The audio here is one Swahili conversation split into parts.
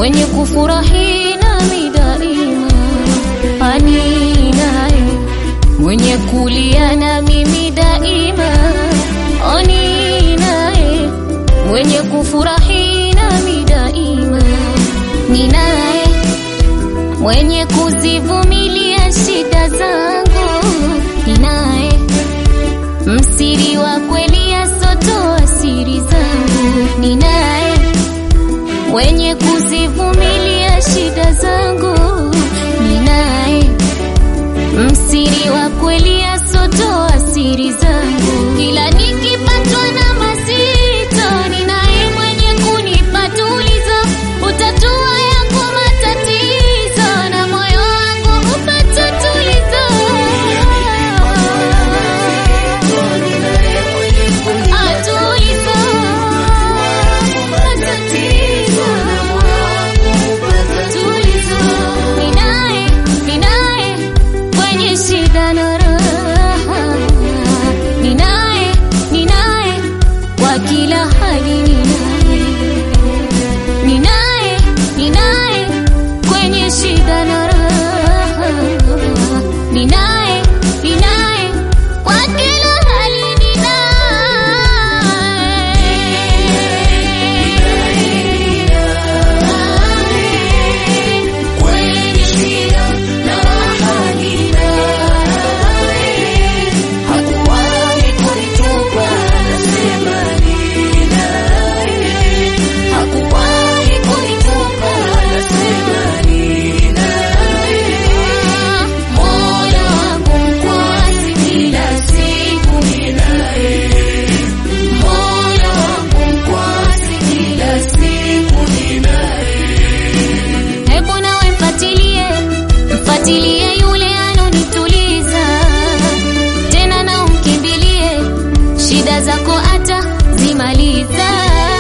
mwenye kufurahi nami daima, ani naye mwenye kulia na mimi daima, ani naye mwenye kufurahi nami daima, ni naye mwenye kuzivumilia shida zangu, ni naye msiri wa kweli asotoa siri zangu, ni naye mwenye kuzivumilia shida zangu, ni naye msiri wa kweli asotoa siri zangu. Kila nikipatwa na mazito, ni naye mwenye kunipa tulizo, utatua yako matatizo, na moyo wangu hupata tulizo. Atulizo matatizo, tulizo. Ni naye, ni naye kwenye shida na raha, ni naye, ni naye kwa kila hali, ni naye, ni naye, ni naye kwenye shida na raha, ni naye, ni naye kwa kila hali, ni naye kwenye shida na raha, ni naye hakuwahi kunitupa, nasema ni naye hakuwahi kunitupa, nasema ni naye moyo wangu mkwasi kila siku ni naye moyo wangu mkwasi kila siku ni naye Hebu nawe mfatilie, mfatilie yule anonituliza, tena na umkimbilie, shida zako ata zimaliza.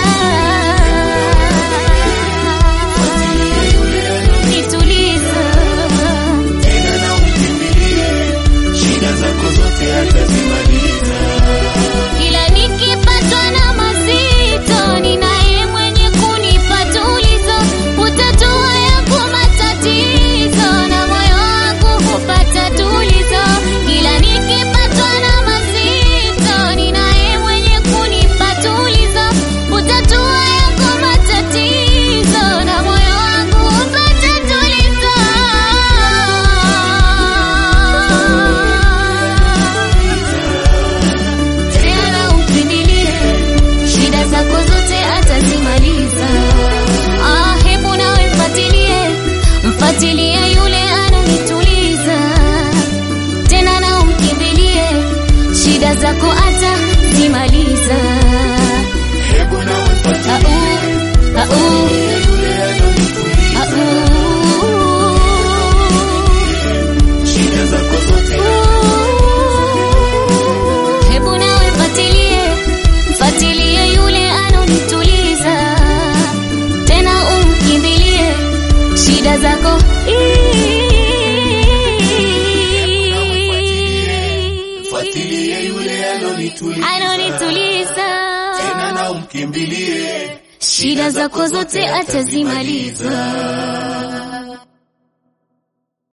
Nituliza, tena na umkimbilie, shida zako zote atazimaliza. kila nikipatwa na mazito, ni naye mwenye kunipa tulizo, utatua yako matatizo, na moyo wangu hupata tulizo. Kila nikipatwa na mazito, ni naye mwenye kunipa tulizo, utatua yako matatizo, na moyo wangu hupata tulizo. Tena umkimbilie, shida zako zote atazimaliza. Ah, hebu nawe mfatilie, mfatilie yule ananituliza, tena na umkimbilie, shida zako atazimaliza. Hebu na umfuatilie Au, au, yule anonituliza, au. shida zako zote Hebu nawe mfatilie, mfatilie yule anonituliza, tena umkimbilie shida zako fuatilie yule anonituliza, anonituliza, tena na umkimbilie, shida zako zote atazimaliza.